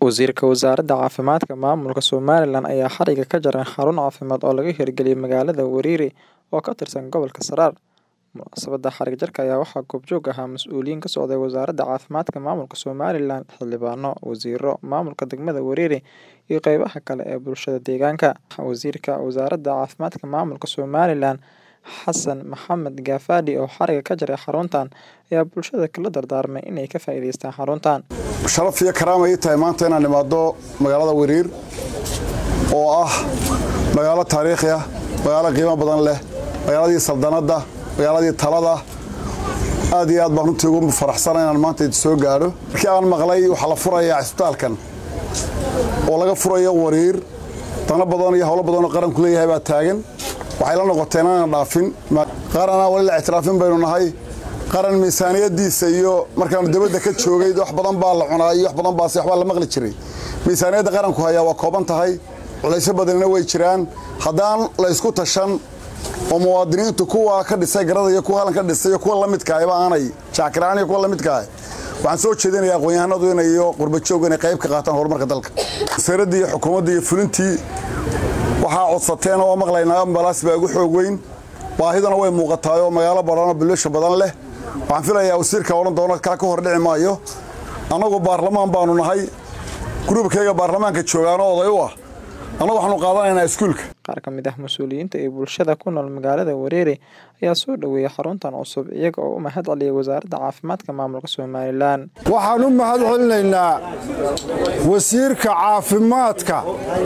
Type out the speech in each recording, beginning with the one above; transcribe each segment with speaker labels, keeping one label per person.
Speaker 1: Wasiirka Wasaaradda Caafimaadka Maamulka Somalilan ayaa xariga ka jaray xarun caafimaad oo laga hirgeliyay magaalada Weriri oo ka tirsan gobolka Saraar. Munaasabadda xarig jarka ayaa waxaa goobjoog ahaa mas'uuliyiin ka socday Wasaaradda Caafimaadka Maamulka Somalilan, xildhibaano, wasiirro, maamulka degmada Weriri, iyo qaybaha kale ee bulshada deegaanka. Wasiirka Wasaaradda Caafimaadka Maamulka Somalilan, Xasan Maxamed Gaafadhi oo xariga ka jaray xaruntan, ayaa bulshada kula dardaarmay inay ka faa'iidaystaan xaruntan.
Speaker 2: sharaf iyo karaama ii tahay maanta inaan imaado magaalada Weriir oo ah magaalo taariikhi ah magaalo qiimo badan leh magaaladii saldanadda magaaladii talada aad iyo aad baan runtii ugu faraxsanahay inaan maanta idin soo gaadho markii aan maqlay waxaa la furayaa cisbitaalkan oo laga furayo Weriir dano badan iyo howlo badan oo qaranku leeyahay baa taagan waxay la noqotay inaan dhaafin qaranaa wali la ictiraafin baynu nahay qaran miisaaniyadiisa iyo markaan dibadda ka joogay wax badan baa la cunaa iyo wax badan baa si waxbaa la maqli jiray miisaaniyadda qaranku hayaa waa kooban tahay culaysyo badanina way jiraan haddaan la isku tashan oo muwaadiniintu kuwa ka dhisay garada iyo kuwa halkan ka dhisay iyo kuwa la midka ahba aanay jaakiraan iyo kuwa la midka ah waxaan soo jeedinayaa aqoon-yahanadu inay iyo qurbajoog inay qayb ka qaataan horumarka dalka wasaaradda iyo xukuumadda iyo fulintii waxaa codsateen oo maqlaynaa ambalaas baa ugu xoog weyn baahidana way muuqataay oo magaalo badan oo bilasha badan leh waxaan filayaa wasiirka odhan doono kaa ka hor dhici maayo annagu baarlamaan baanu nahay gruubkayga baarlamaanka joogaano oday u ah annagu waxaanu qaadanaynaa iskuulka
Speaker 1: Qaar ka mid ah mas'uuliyiinta iyo bulshada ku nool magaalada Weriri ayaa soo dhoweeyay xaruntan cusub iyaga oo u mahad celiyay Wasaaradda Caafimaadka Maamulka Somalilan.
Speaker 3: waxaan u mahad celinaynaa wasiirka caafimaadka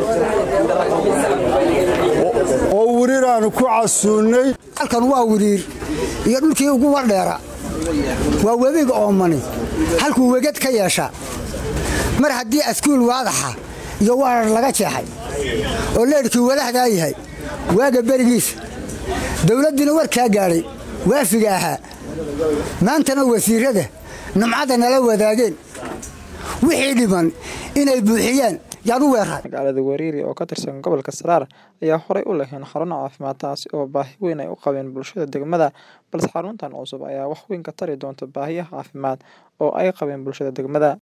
Speaker 3: oo weriir aanu ku casuunnay
Speaker 4: halkan waa wiriir iyo dhulkii ugu wardheera waa webiga oomani halkuu wegad ka yeesha mar haddii askuul waadaxa iyo waarar laga jeexay oo leedhkii wadahdaa yahay waaga berigiisa dawladdiina warkaa gaadhay waafiga ahaa maantana wasiirrada nimcadda nala wadaageen wixii dhiman inay buuxiyaan yaan u weeraray
Speaker 1: Magaalada Weriri oo ka tirsan gobolka Saraar ayaa horey u lahayn xarun caafimaad taasi oo baahi weyn ay u qabeen bulshada degmada balse xaruntan cusub ayaa wax weyn ka tari doonta baahiyaha caafimaad oo ay qabeen bulshada degmada.